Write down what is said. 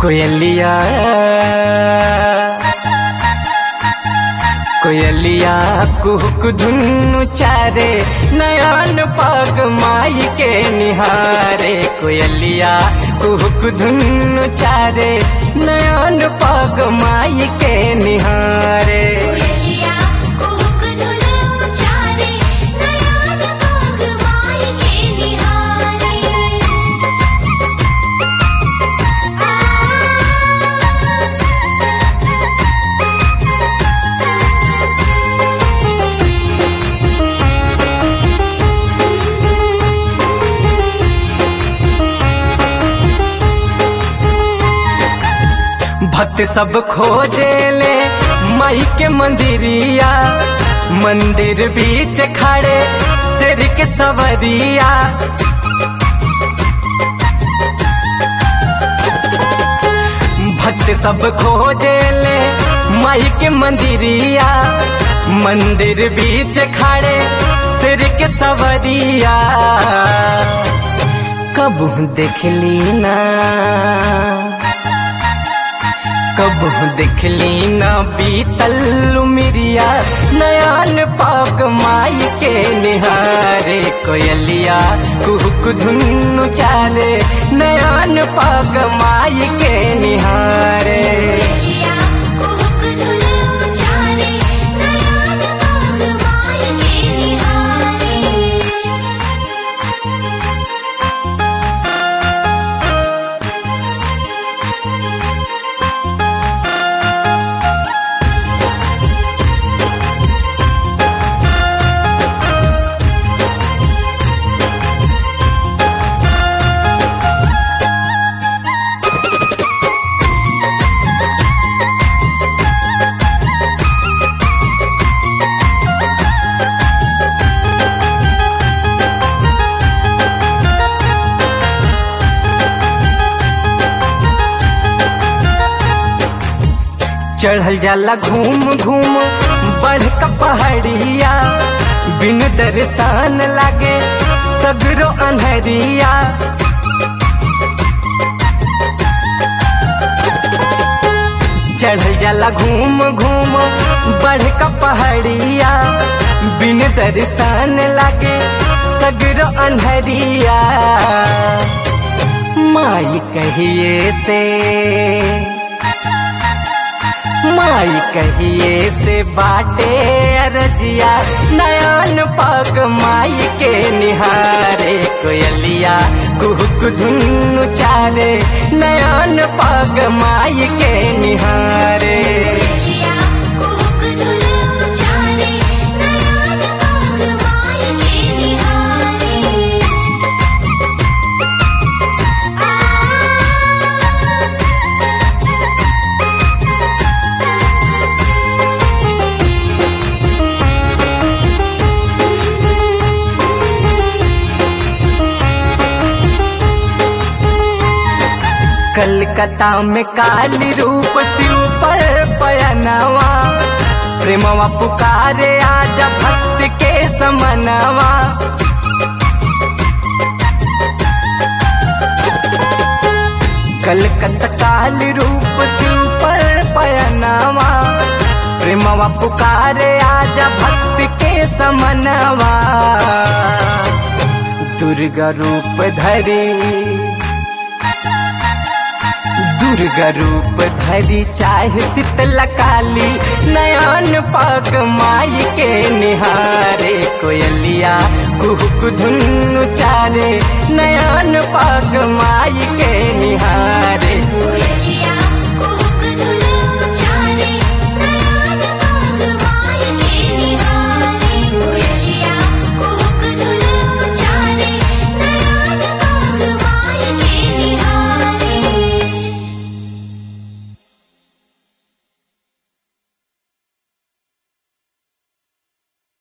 कोयलिया कोयलिया कुहक धुनु चारे नयन पग माई के निहारे कोयलिया कुहक धुनु चारे नयन पग माई के निहारे कोयलिया कुहुक धुनु चारे नयन पग माई के निहारे भक्त सब खोजे ले माई के मंदिरिया मंदिर बीच खड़े सिर के सवरिया भक्त सब खोजे ले माई के मंदिरिया मंदिर बीच खड़े सिर के सवरिया कबू देखली ना कबू देखली न बीतल मिरिया नयन पाक माई के निहारे कोयलिया कुहक धुनु चारे नयन पाक माई के निहारे कोयलिया कुहुक धुनु चारे नयन पग माई के निहारे चढ़ल जाला घूम घूम बढ़ का पहाड़िया बिन दर्शन लागे सगरो अनहरिया चढ़ल जाला घूम घूम बढ़ का पहाड़िया बिन दर्शन लागे सगरो अनहरिया माई कहिए से माई कहिए से बाटे अरजिया नयन पग माई के निहारे कोयलिया कुहक धुनु चारे नयन पग माई के निहारे कोयलिया कुहुक धुनु चारे नयन पग माई के निहारे कलकत्ता में काली रूप शिव पर पयनवा प्रेमवा पुकारे आजा भक्त के समनवा कलकत्ता काली रूप शिव पर पयनवा प्रेमवा पुकारे आजा भक्त के समनवा दुर्गा रूप धरी दुर्गा रूप धरी चाहे शीतला काली नयन पग माई के निहारे कोयलिया कुहक धुनु चारे नयन पग माई के निहारे